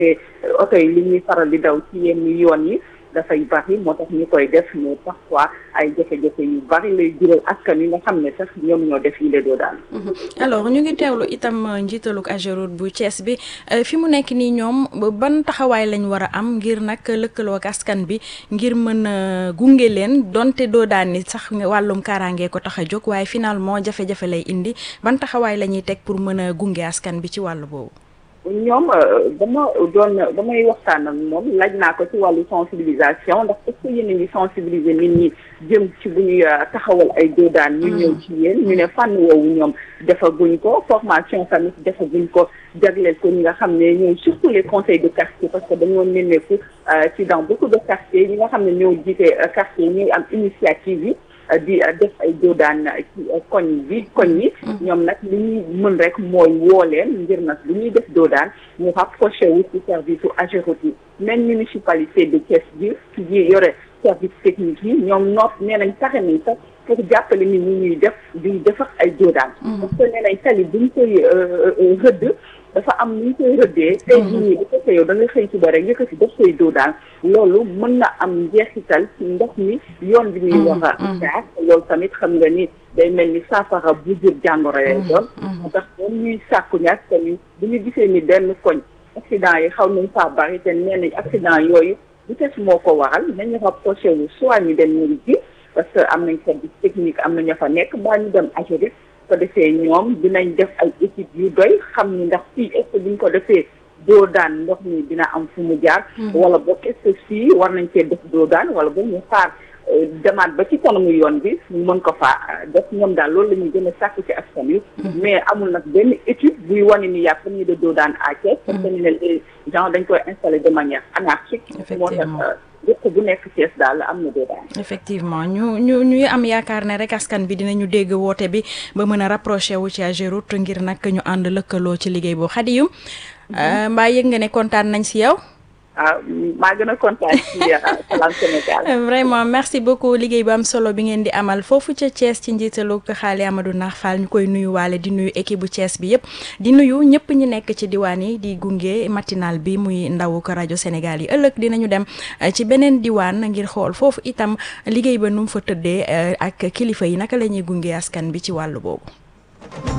te oto yi li ñuy faral di daw ci yenn yoon yi dafay bari moo tax ñu koy def mais parfois ay jafe-jafe yu bari lay jural askan yi nga xam ne sax ñoom ñoo def yi le doo daal alors ñu ngi teewlu itam njiitalug Ageroute bu Thiès bi fi mu nekk nii ñoom ban taxawaay lañ war a am ngir nag lëkkaloo ak askan bi ngir mën a gunge leen donte doo daan ni sax wàllum kaaraange ko tax a jóg waaye finalement jafe-jafe lay indi ban taxawaay la ñuy teg pour mën a gunge askan bi ci wàllu boobu. ñoom dama doon damay waxtaan ak moom laaj naa ko ci wàllu sensibilisation ndax est-ce que yéen a ngi sensibiliser nit ñi jëm ci bu ñuy taxawal ay doodaan ñu ñëw ci yéen ñu ne fànn woowu ñoom defaguñ ko formation tamit defaguñ ko jagleel ko ñi nga xam ne ñooy surtout les conseils de quartier parce que dañoo nemmeeku ci dans beaucoup de quartiers ñi nga xam ne ñoo jiite quartier ñuy am initiative yi di def ay doodaan ci koñ bi koñ yi ñoom nag li ñuy mën rek mooy woo leen ngir nag lu ñuy def doodaan ñu rapproché wu ci service u Ageroute yi même municipalité de Thiès bi ci yore service technique yi ñoom noot nee nañ taxe nañ sax pour jàppale nit ñi ñuy def di defar ay doodaan parce que nee nañ tali buñ koy rëdd dafa am nu ñu koy rëddee tey jii nii bu fekkee yow da nga xëy suba rek yëkkati def koy doodaan loolu mën na am njeexital ci ndox mi yoon bi muy war a jaar loolu tamit xam nga ni day mel ni saafara bu jur jàngoro yooyu doon moo tax moom ñuy sàkku ñaak tamit bu ñu gisee ni benn koñ accident yi xaw nañ faa bari te nee nañ accident yooyu vitesse moo ko waral nañu rapproché wu soit ñu dem ñu ji parce que am nañ service technique am na ña fa nekk mbaa ñu dem Ageroute ko defee ñoom dinañ def ay équipe yu doy xam ni ndax fii est-ce que buñ ko defee doo daan ndox mi dina am fu mu jaar wala boog est-ce que fii war nañ cee def doo daan wala boog ñu xaar demaat ba ci kanamu yoon bi ñu mën ko faa def ñoom daal loolu la ñuy gën a sàkk ci askan wi mais amul nag benn étude buy wane ni y'a permis de doo daan à Thiès parce que ñu ne les gens dañ koy installer de manière anarchique moo tax dëkk bu nekk Thiès daal am na doodaan effectivement ñu ñu ñuy am yaakaar ne rek askan bi dinañu dégg woote bi ba mën a rapproché wu ci Ageroute ngir nag ñu ànd lëkkaloo ci liggéey boobu Xadiyum mbaa yëg nga ne kontaan nañ si yow ah maa gën a kontaan ci Salam Sénégal. vraiment merci beaucoup liggéey bu am solo bi ngeen di amal foofu ca Thiès ci njiitalu xaali Amadou Nar Fall ñu koy nuyu waale di nuyu équipe bu Thiès bi yëpp. di nuyu ñëpp ñi nekk ci diwaan yi di gunge matinal bi muy ndawu ko rajo Sénégal yi ëllëg dinañu dem ci beneen diwaan ngir xool foofu itam liggéey ba nu mu fa tëddee ak kilifa yi naka la ñuy gunge askan bi ci wàllu boobu.